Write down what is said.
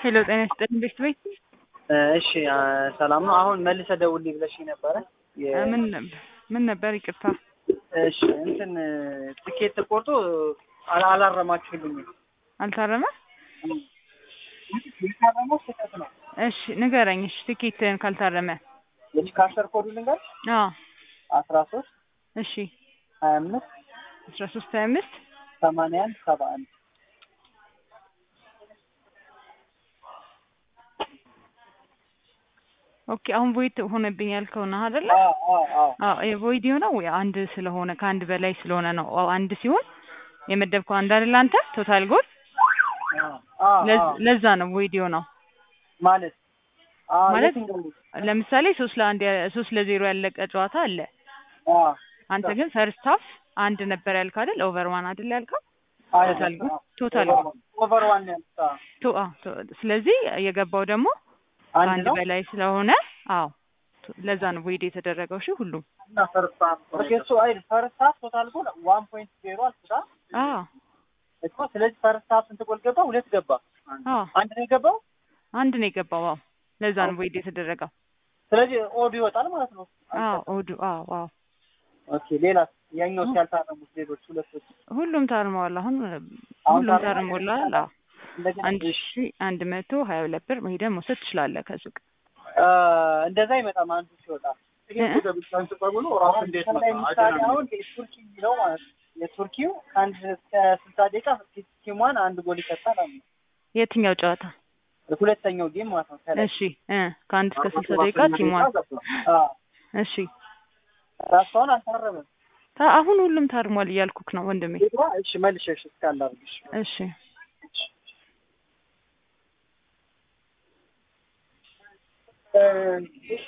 ሄሎ ጤና ይስጥልኝ ቤት ቤት እሺ ሰላም ነው። አሁን መልሰ ደውልልኝ ብለሽኝ ነበረ። የ- ምን ነበር ምን ነበር? ይቅርታ እሺ እንትን ትኬት ተቆርጦ አላ- አላረማችሁልኝም። አልታረመ። የታረመው ስህተት ነው። እሺ ንገረኝ። እሺ ትኬትህን ካልታረመ የች ካሸር ኮዱ ልንገር አዎ አስራ ሶስት እሺ ሀያ አምስት አስራ ሶስት ሀያ አምስት ሰማንያ አንድ ሰባ አንድ ኦኬ አሁን ቮይድ ሆነብኝ ያልከው ነው አይደለ? አዎ አዎ አዎ አዎ የቮይድ የሆነው አንድ ስለሆነ ከአንድ በላይ ስለሆነ ነው። አዎ አንድ ሲሆን የመደብከው አንድ አይደል አንተ ቶታል ጎል አዎ አዎ ለዝ- ለዛ ነው ቮይድ የሆነው። ማለት አዎ ማለት የትኛው? ለምሳሌ ሶስት ለአንድ ያ- ሶስት ለዜሮ ያለቀ ጨዋታ አለ። አዎ አንተ ግን ፈርስት ሃፍ አንድ ነበር ያልከው አይደል? ኦቨር ዋን አይደል ያልከው? አይ ቶታል ጎል ቶታል ኦቨር ዋን- ኦቨር ዋን ያልኩት አዎ። ቶ አ ቶ ስለዚህ የገባው ደግሞ አንድ ከአንድ ነው በላይ ስለሆነ አዎ ቶ- ለዛ ነው ቮይድ የተደረገው። እሺ ሁሉም እና ፈርስት ሃፍ ኦኬ እሱ አይ ፈርስት ሃፍ ቶታል ጎል ዋን ፖይንት ዜሮ አልኩት አይደል? አዎ እኮ ስለዚህ ፈርስት ሃፍ ስንት ጎል ገባ? ሁለት ገባ። አዎ አንድ ነው የገባው። አንድ ነው የገባው። አዎ ለዛ ነው ቮይድ የተደረገው። ስለዚህ ኦድ ይወጣል ማለት ነው። አዎ ኦዱ አዎ አዎ ኦኬ ሌላስ ያኛው ያልታረሙት ሌሎች ሁለቶች ሁሉም ታርመዋል። አሁን አሁን ሁሉም ታርመዋል? ታርሞላል። አዎ እንደገና አንድ ሺ አንድ መቶ ሀያ ሁለት ብር ሄደህ መውሰድ ትችላለህ ከሱቅ። አ፣ እንደዛ አይመጣም አንዱ ሲወጣ እ? አሁን ላይ ምሳሌ አሁን የቱርኪ የሚለው ማለት ነው የቱርኪው ከአንድ እስከ ስልሳ ደቂቃ ቲሟን አንድ ጎል ይሰጣል አሉ የትኛው ጨዋታ? ሁለተኛው ጌም ማለት ነው ከላይ እሺ እ ከአንድ እስከ ስልሳ ደቂቃ ቲሟን አ፣ እሺ ራሷን አልታረመም ታ- አሁን ሁሉም ታርሟል እያልኩክ ነው ወንድሜ። እሺ መልሸሽ እስካላርግሽ እሺ እ